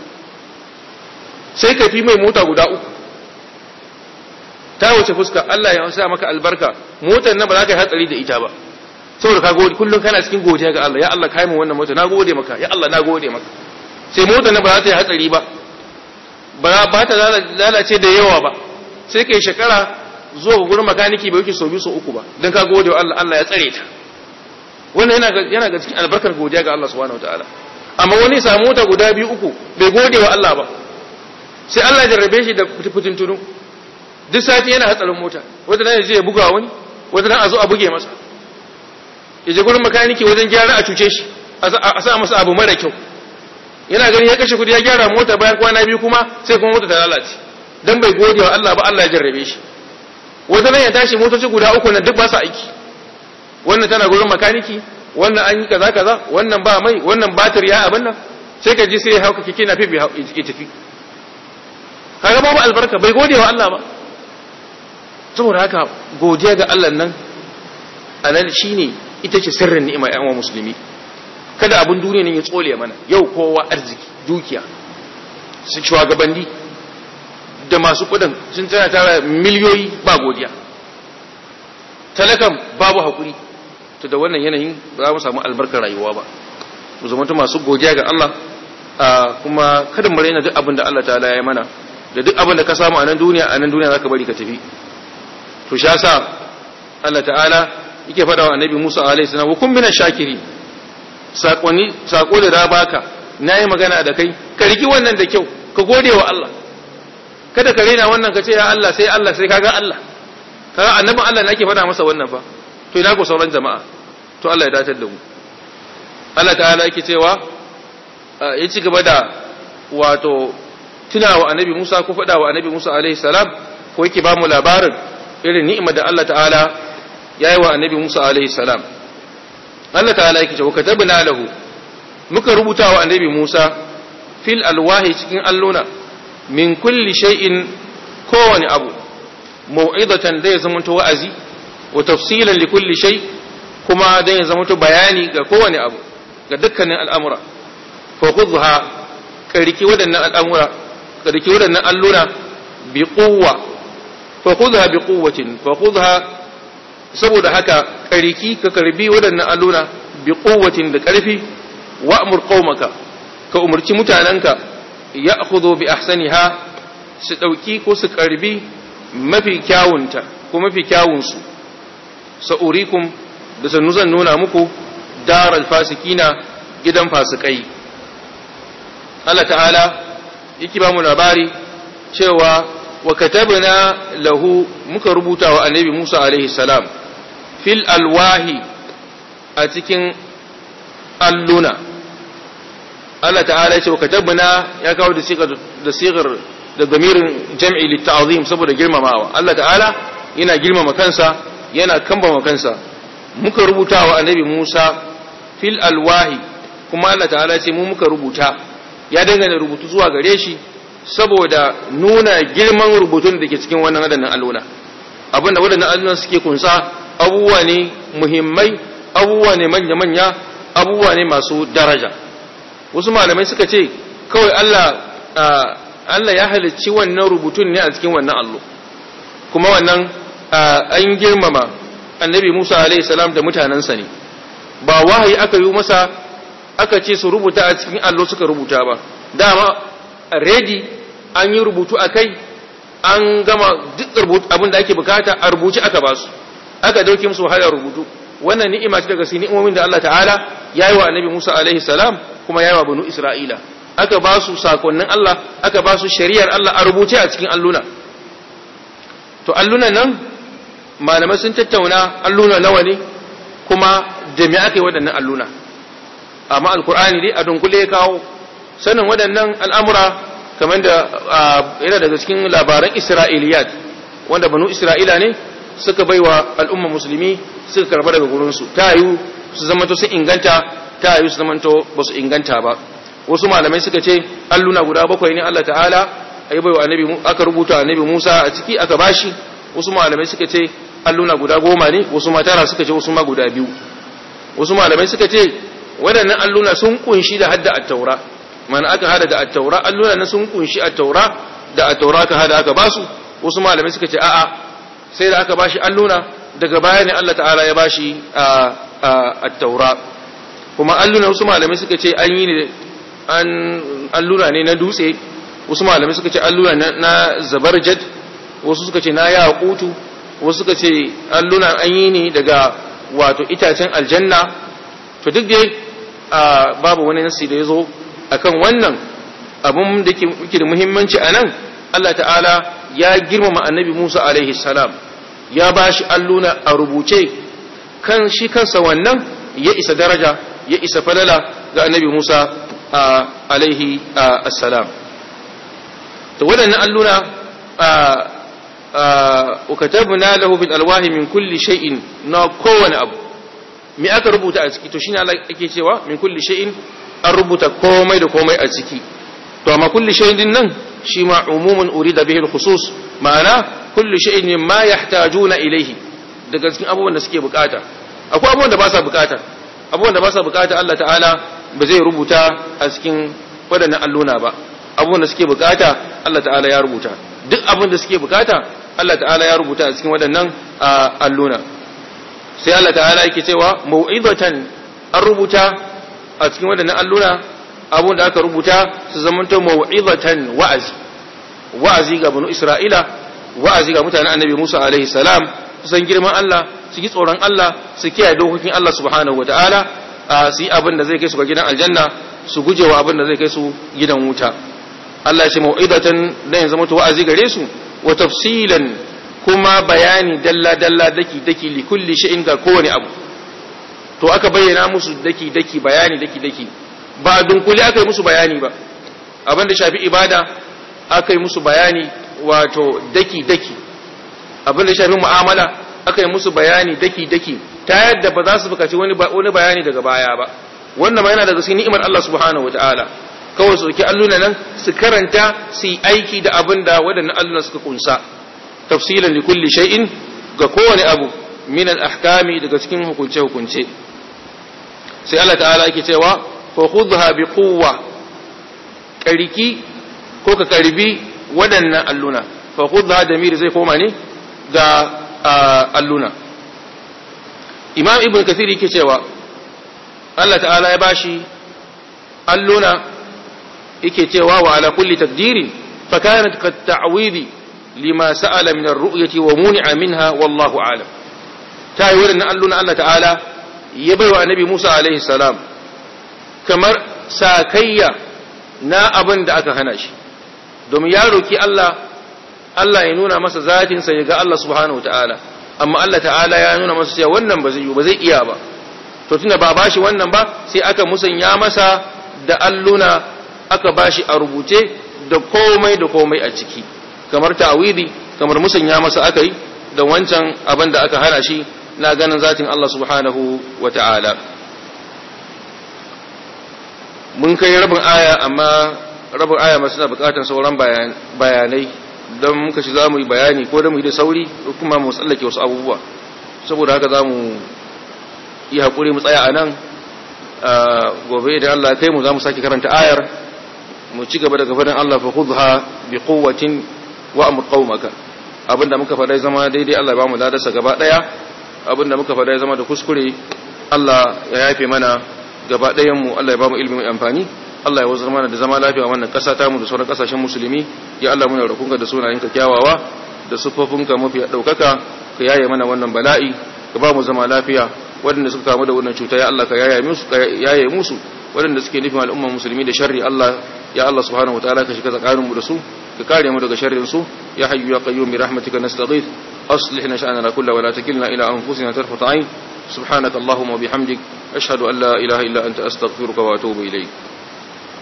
sai ka fi mai mota guda uku ta wuce fuska Allah ya sa maka albarka motar nan ba za ka yi hatsari da ita ba saboda ka gode kullum kana cikin godiya ga Allah ya Allah kai mu wannan mota na gode maka ya Allah na gode maka sai motar nan ba za ta yi hatsari ba ba ba ta lalace da yawa ba sai kai shekara zuwa ga gurin makaniki bai wuce sau biyu sau uku ba don ka gode wa Allah Allah ya tsare ta wannan yana yana ga cikin albarkar godiya ga Allah subhanahu wataala amma wani samu mota guda biyu uku bai gode wa Allah ba sai Allah ya jarrabe shi da fitintunu duk sati yana hatsarin mota wata nan je ya buga wani wata nan a zo a buge masa ya je gurin makaniki wajen gyara a cuce shi a sa masa abu mara kyau yana gani ya kashe kudi ya gyara mota bayan kwana biyu kuma sai kuma mota ta lalace dan bai gode wa Allah ba Allah ya jarrabe shi wata nan ya tashi motoci guda uku na duk ba su aiki wannan tana gurin makaniki wannan an yi kaza kaza wannan ba mai wannan batir ya abin nan sai ka ji sai ya hauka kike na fi ya tafi kaga babu albarka bai gode wa Allah ba saboda haka godiya ga Allah nan anan shine ita ce sirrin ni'ima ya musulmi kada abin duniya ne ya tsole mana yau kowa arziki dukiya su shugabanni da masu kudin sun tana tara miliyoyi ba godiya talakan babu hakuri to da wannan yanayin ba za mu samu albarkar rayuwa ba mu zama masu godiya ga Allah kuma kada mu raina duk abin da Allah ta'ala ya mana da duk abin da ka samu a nan duniya a nan duniya zaka bari ka tafi to sha sa Allah ta'ala yake fada wa annabi Musa alaihi salam wa kun minash shakiri sakonni sako da da baka nayi magana da kai ka riki wannan da kyau ka gode wa Allah kada ka rena wannan ka ce ya Allah sai Allah sai kaga Allah kaga annabin Allah ne ake faɗa masa wannan fa to ina ko sauran jama'a to Allah ya datar da mu Allah ta'ala yake cewa ya ci gaba da wato tunawa annabi Musa ko faɗa wa annabi Musa alaihi salam ko yake ba mu labarin irin ni'imar da Allah ta'ala ya yi wa annabi Musa alaihi salam Allah ta'ala yake cewa katabna lahu muka rubuta wa annabi Musa fil alwahi cikin alluna min kulli shay'in kowani abu mau'izatan da ya zamanto wa'azi wa tafsilan li kulli shay kuma da ya zamanto bayani ga kowani abu ga dukkanin al'amura fa khudha kariki wadannan al'amura kariki wadannan alluna bi quwwa fa khudha bi quwwatin fa khudha saboda haka kariki ka karbi wadannan alluna bi quwwatin da karfi wa amur qaumaka ka umurci mutananka ya'khudhu bi ahsaniha su dauki ko su karbi mafi kyawunta ko mafi kyawunsu sa'urikum da sannu zan nuna muku daral fasikina gidan fasikai Allah ta'ala yake ba mu labari cewa wa katabna lahu muka rubuta wa annabi Musa alaihi salam fil alwahi a cikin alluna Allah ta'ala ya ce wa katabna ya kawo da sigar da sigar da damirin jam'i litta'azim saboda girmamawa Allah ta'ala yana girmama kansa yana kambama kansa muka rubuta wa annabi Musa fil alwahi kuma Allah ta'ala ce mu muka rubuta ya dangane rubutu zuwa gare shi saboda nuna girman rubutun da ke cikin wannan wadannan alluna abinda wadannan alluna suke kunsa abubuwa ne muhimmai abubuwa ne manya-manya abubuwa ne masu daraja wasu malamai suka ce kawai Allah Allah ya halicci wannan rubutun ne a cikin wannan allo kuma wannan an girmama annabi Musa alaihi salam da mutanensa ne ba wahayi aka yi masa aka ce su rubuta a cikin allo suka rubuta ba dama ready an yi rubutu a kai an gama duk abin da ake bukata a rubuci aka ba su aka dauke musu wahalar rubutu wannan ni'ima ce daga cikin ni'imomin da Allah ta'ala ya yi wa annabi Musa alaihi salam kuma ya yi wa banu Isra'ila aka ba su sakonnin Allah aka ba su shari'ar Allah a rubuce a cikin alluna to allunan nan malamai sun tattauna alluna nawa ne kuma da me aka yi waɗannan alluna amma alkur'ani dai a dunkule ya kawo sanin waɗannan al'amura kamar da yana daga cikin labaran isra'iliyat wanda banu isra'ila ne suka baiwa al'umma musulmi suka karba daga gurinsu ta yiwu su zamanto su inganta ta yiwu su zamanto ba su inganta ba wasu malamai suka ce alluna guda bakwai ne Allah ta'ala ayi baiwa annabi aka rubuta annabi Musa a ciki aka bashi wasu malamai suka ce alluna guda goma ne wasu ma tara suka ce wasu ma guda biyu wasu malamai suka ce waɗannan alluna sun kunshi da hadda at-taura mana aka hada da at-taura alluna na sun kunshi at-taura da at-taura aka hada aka basu wasu malamai suka ce a'a sai da aka bashi alluna daga baya ne Allah ta'ala ya bashi at-taura kuma alluna wasu malamai suka ce an yi ne an alluna ne na dutse wasu malamai suka ce alluna na zabarjad wasu suka ce na yaqutu wasu suka ce alluna an yi ne daga wato itacen aljanna to duk dai babu wani nasi da ya zo akan wannan abun da ke da muhimmanci a nan Allah ta'ala ya girmama annabi Musa alaihi salam ya ba shi alluna a rubuce kan shi kansa wannan ya isa daraja ya isa falala ga annabi Musa alaihi assalam to waɗannan alluna ukatabna lahu bil alwahi min kulli shay'in na kowane abu me aka rubuta a ciki to shine Allah yake cewa min kulli shay'in an rubuta komai da komai a ciki to amma kulli shay'in din nan shi ma umumun urida bihi al-khusus ma'ana kulli shay'in ma yahtajuna ilayhi daga cikin abubuwan da suke bukata akwai abubuwan da ba sa bukata abubuwan da ba sa bukata Allah ta'ala ba zai rubuta a cikin wadannan alluna ba abubuwan da suke bukata Allah ta'ala ya rubuta duk abin da suke bukata Allah ta'ala ya rubuta a cikin wadannan alluna sai Allah ta'ala yake cewa mau'izatan an rubuta a cikin wadannan alluna abun da aka rubuta su zamanta mau'izatan wa'azi wa'azi ga banu Isra'ila wa'azi ga mutanen Annabi Musa alaihi salam su san girman Allah su yi tsoron Allah su kiyaye dokokin Allah subhanahu wataala su yi abin da zai kai su ga gidan aljanna su gujewa abin da zai kai su gidan wuta Allah ya ce mau'idatan dan zama to wa'azi gare su wa tafsilan kuma bayani dalla dalla daki daki li kulli shay'in ga kowane abu to aka bayyana musu daki daki bayani daki daki ba dunkule aka yi musu bayani ba abin da shafi ibada aka yi musu bayani wato daki daki abin da shafi mu'amala aka yi musu bayani daki daki ta yadda ba za su bukaci wani wani bayani daga baya ba wannan ma yana daga cikin ni'imar Allah subhanahu wataala kawai su dauki alluna nan su karanta su yi aiki da abin da waɗannan alluna suka kunsa tafsilan li kulli shay'in ga kowane abu min al-ahkami daga cikin hukunce hukunce sai Allah ta'ala yake cewa fa khudha bi quwwa kariki ko ka karbi waɗannan alluna fa khudha da miri zai koma ne ga alluna imam ibn kathir yake cewa Allah ta'ala ya bashi alluna yake cewa wa ala kulli takdirin fa kanat kat ta'widi lima sa'ala min ar-ru'yati wa muni'a minha wallahu a'lam ta yi wannan alluna Allah ta'ala ya baiwa annabi Musa alaihi salam kamar sakayya na abin da aka hana shi domin ya roki Allah Allah ya nuna masa zatinsa ya ga Allah subhanahu wa ta'ala amma Allah ta'ala ya nuna masa cewa wannan ba zai yi ba zai iya ba to tunda ba bashi wannan ba sai aka musanya masa da alluna aka bashi a rubuce da komai da komai a ciki kamar ta'awidi kamar musanya masa aka yi da wancan abin da aka hana shi na ganin zatin Allah subhanahu wa ta'ala mun kai rabin aya amma rabin aya masu na bukatar sauran bayanai don muka ci za mu yi bayani ko da mu yi da sauri ko kuma mu tsallake wasu abubuwa saboda haka za mu yi haƙuri mu tsaya a nan gobe idan Allah kai mu za mu sake karanta ayar mu ci gaba da gabanin Allah fa khudha bi quwwatin wa amr qaumaka abinda muka faɗa zama daidai Allah ya ba mu ladarsa gaba daya abinda muka faɗa zama da kuskure Allah ya yafe mana gaba ɗayan mu Allah ya ba mu ilimi mai amfani Allah ya wazar mana da zama lafiya wannan ƙasa ta mu da sauran ƙasashen musulmi ya Allah muna roƙonka da sunayenka kyawawa da sufofinka mafi ɗaukaka ka yaye mana wannan bala'i ka ba mu zama lafiya waɗanda suka kamu da wannan cuta ya Allah ka yaye musu ka yaye musu waɗanda suke nufin al'ummar musulmi da sharri Allah ya Allah subhanahu wataala ka shiga tsakanin mu da su ka kare mu daga sharrin su ya hayyu ya qayyum bi rahmatika nastaghith aslih lana sha'nana kullahu wa la takilna ila anfusina tarfata 'ain subhanaka allahumma wa bihamdik ashhadu an la ilaha illa anta astaghfiruka wa atubu ilayk